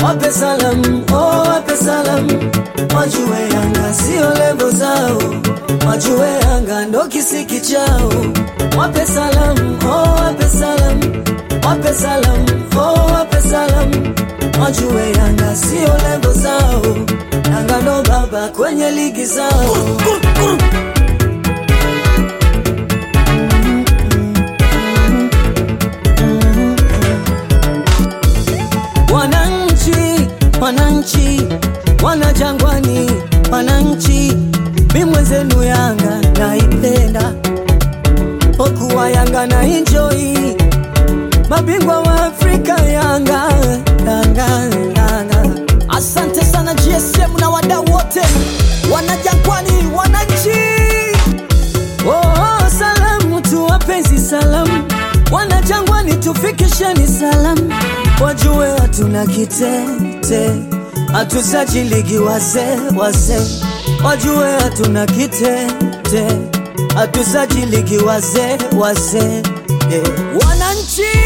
wape salamu, oh, wape salamu, wajue Yanga sio levo zao, wajue Yanga ndo kisiki chao, wape salamu, oh, wape salamu, wape salamu, oh, wape salamu, wajue Yanga sio levo zao, Yanga ndo baba kwenye ligi zao. Wananchi, wananchi, wana Jangwani, wananchi, mi mwenzenu Yanga naipenda, okuwa Yanga na enjoy, mabingwa wa Afrika Yanga, Yanga, Yanga. Asante sana GSM na wadau wote wanajangwani, wananchi. Oh, salamu tu wapenzi, salamu wana Jangwani, tufikisheni salamu, wajue hatuna kitete, hatusajiligi wazee wazee, wajue hatuna kitete, hatusajiligi wazee wazee yeah. Wananchi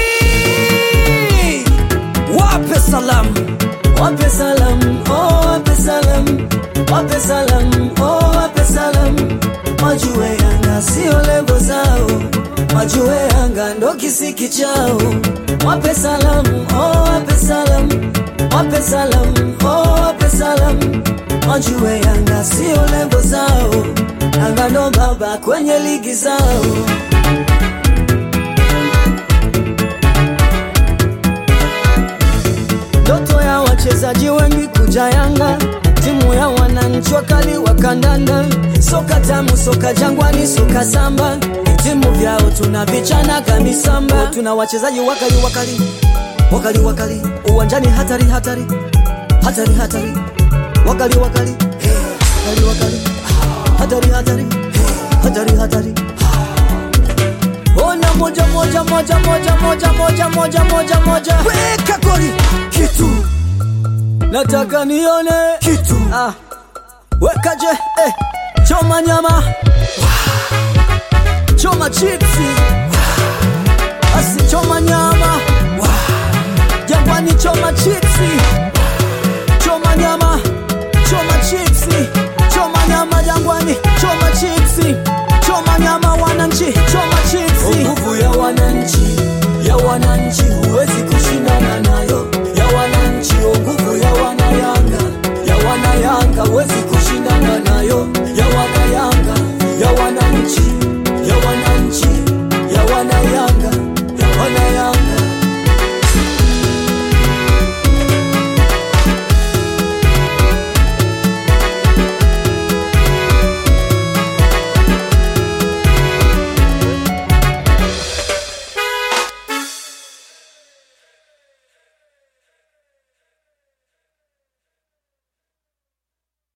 wape salamu, Wape salamu, oh, wape salamu, wape salamu, oh, wape salamu, wajue Yanga sio lebo zao, wajue Yanga ndo kisiki chao. Wape salamu, oh, wape salamu, wape salamu, oh, wape salamu, wajue Yanga sio lebo zao, Yanga ndo baba kwenye ligi zao. Ndoto ya wachezaji wengi kuja Yanga, timu ya wananchi wakali wa kandanda, soka tamu, soka Jangwani, soka samba, timu vyao tunavichana kamisamba, tuna wachezaji wakali wakali wakali wakali, uwanjani hatari hatari hatari hatari, wakali wakali wakali wakali, hatari hatari hatari hatari. Ona moja moja moja moja moja moja moja moja moja, weka goli kitu nataka nione kitu Ah, wekaje eh, choma nyama choma chipsi basi choma nyama Jangwani choma chipsi choma nyama